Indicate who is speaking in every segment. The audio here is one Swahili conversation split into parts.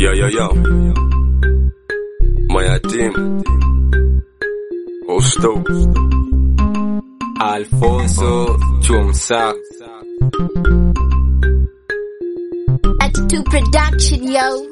Speaker 1: Yo, yo, yo. Mayatim. Osto.
Speaker 2: Alfonso Chumsa
Speaker 3: Attitude Production, yo.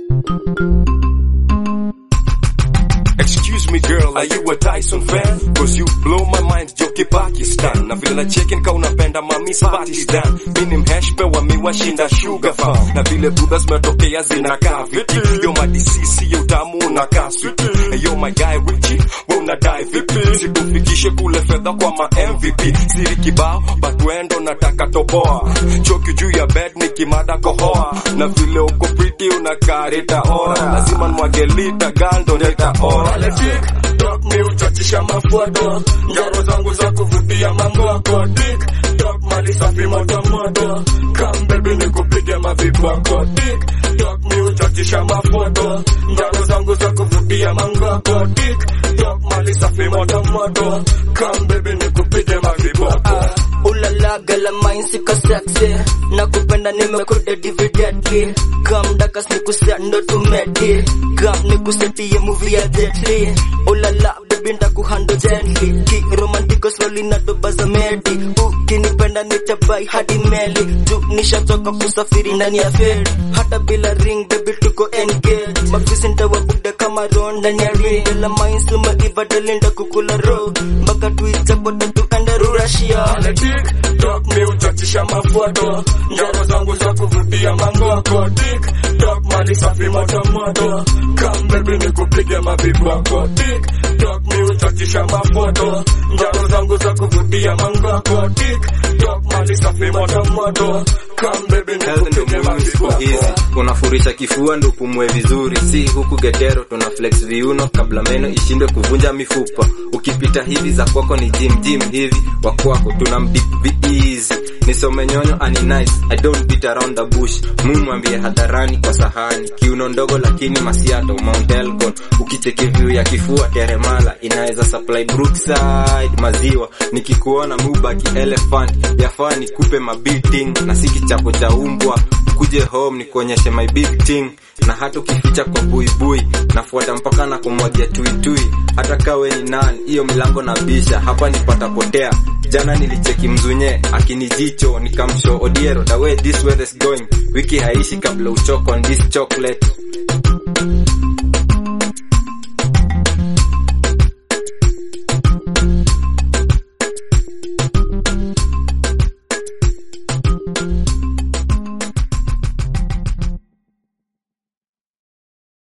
Speaker 1: Excuse me girl, are you a Tyson fan? Cause you blow my mind, joki Pakistan. Na vile na chicken ka unapenda mami Pakistan. Mini mheshpe wa miwashinda sugar farm. Na vile buda zimetokea zinakaa viti. Yo madisisi yo utamu unakaa switi. Yo my guy Richie, we unadai vipi? Sikufikishe kule fedha kwa ma MVP. Siri kibao, but wendo nataka toboa. Choki juu ya bed nikimada kohoa. Na vile uko pretty unakaa rita ora. Lazima nwage lita gando nita ora.
Speaker 4: Wale TikTok mi uchachisha mafuado Njaro zangu za kuvutia mangoko TikTok mali safi moto moto Come baby nikupige maviboko TikTok mi uchachisha mafuado Njaro zangu za kuvutia mangoko TikTok mali safi moto moto Come baby nikupige maviboko
Speaker 5: ulala gala mine siko sexy na kupenda nimekuda dividendly kam daka sikusea ndo tumedi kam nikusetie movie ya Jet ulala baby ndakuhando gently ki romantiko swali na doba za medi ukinipenda nitabai hadi meli juu nishachoka kusafiri ndani ya feri hata bila ring baby tuko engage mafisi ntawabuda kama ron ndani ya ring la mine sumaiva dalinda kukula ro mpaka tuichapota tuende rurashia
Speaker 4: Wale TikTok mi uchachisha mafuado Njaro zangu za kuvutia mangoko TikTok mali safi moto moto Come baby nikupige maviboko TikTok mi uchachisha mafuado Njaro zangu za kuvutia mangoko TikTok mali safi moto moto Come baby
Speaker 2: Health ndo
Speaker 4: nikupige
Speaker 2: muhimu siku hizi
Speaker 4: maviboko
Speaker 2: unafurisha kifua ndo upumue vizuri si huku getero tuna flex viuno kabla meno ishindwe kuvunja mifupa ukipita hivi za kwako ni jim jim hivi wa kwako tuna mbip easy nisome nyonyo ani nice i don't beat around the bush mumwambie hadharani kwa sahani kiuno ndogo lakini masiato mount elgon ukicheki view ya kifua teremala inaweza supply brookside maziwa nikikuona mubaki elephant yafaa nikupe mabeating na si kichapo cha umbwa kuje home nikuonyeshe my big thing na hata ukificha kwa buibui nafuata mpaka na kumwagia tuitui hata kawe ni nani hiyo milango na bisha hapa nipata potea jana nilicheki mzunye akinijicho nikamsho odiero the way this weather is going wiki haishi kabla uchoko on this chocolate